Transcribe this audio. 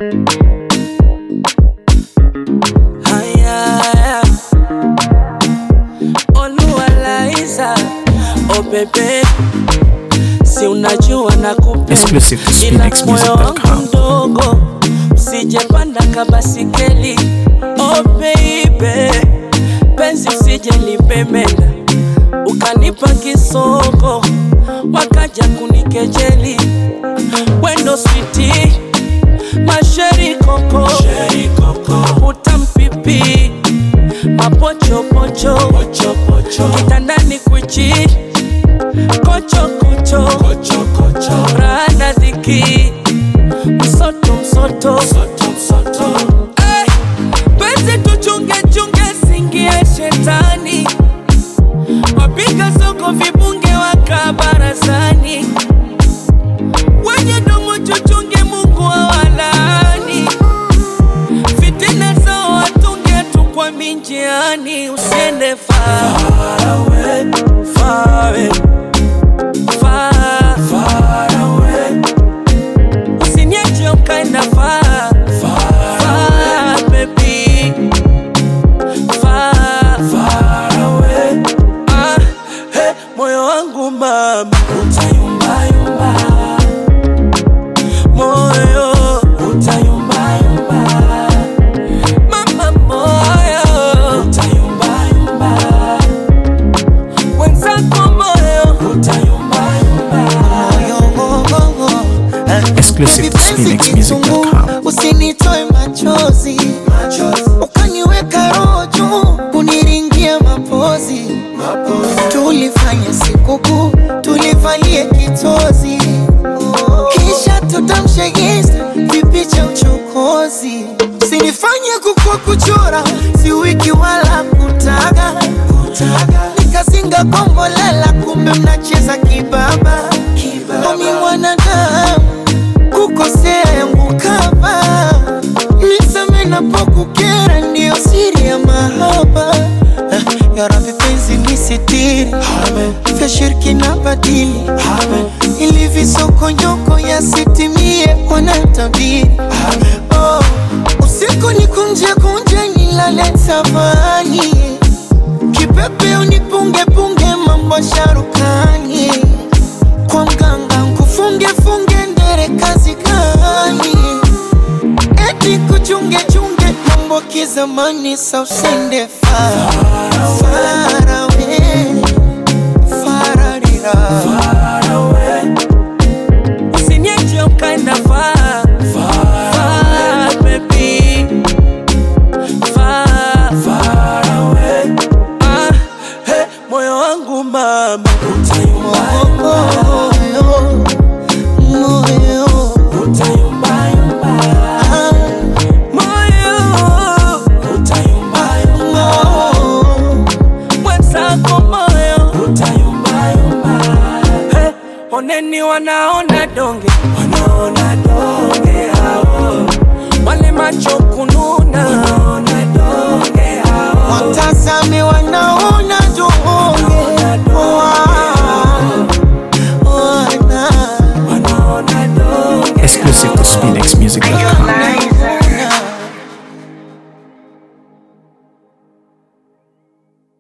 Haya, Oluwalaiza, oh bebe, si unajua nakupenda, Exclusive to ila moyo SpinXmusic.com. wangu mdogo, usijepanda kabasikeli. Oh baby, penzi usije lipemenda, ukanipa kisoko, wakaja kunikejeli, wendo switi masheri koko, utampipi mapochopocho kitandani kwichi kochokocho rana dhiki msoto msoto Eh, penzi tuchunge chunge singie shetani wapiga soko vibunge waka barazani wenye domo chuchunge mungu awalani fitina zao watunge tu kwa minjiani usiende far away, far away, far, far away. Usiniache ukaenda far, far, baby. Far, far away. Ah, hey, moyo wangu mama utayumbayumba moyo utayumbayumba mama moyo utayumbayumba wenzako moyo utayumbayumba Exclusive to SpinXmusic.com. usinitoe machozi ukaniweka roho juu kuniringia mapozi tulifanya sikukuu tulivalie kitozi kisha tutamshe insta kipi cha uchokozi sinifanye kukua kuchora si wiki wala kutaga nikazinga kombolela kumbe mnacheza kibaba omi mwanadamu kukosea yangu kama niseme napokukera ndiyo siri ya mahaba Ah, ya Rabbi penzi nisitiri vya shirki na badili ili visokonyoko yasitimie wanatabiri oh, usiku ni kunje kunje nilale tafani kipepe unipunge punge mambo sharukani kwa mganga nkufunge funge ndere kazi gani eti kuchunge chunge mambo kizamani sa usende far far away fararira Usiniache ukaenda far, far, baby. Far, far away. Ah, hey, moyo wangu mama utayumbayumba, moyo moyo utayumbayumba. ah, Moyo utayumbayumba. moyo Mwenzako moyo utayumbayumba. Hey, oneni wanaona donge wanaona donge hao wale macho kununa wanaona donge hao watazame wanaona juhudi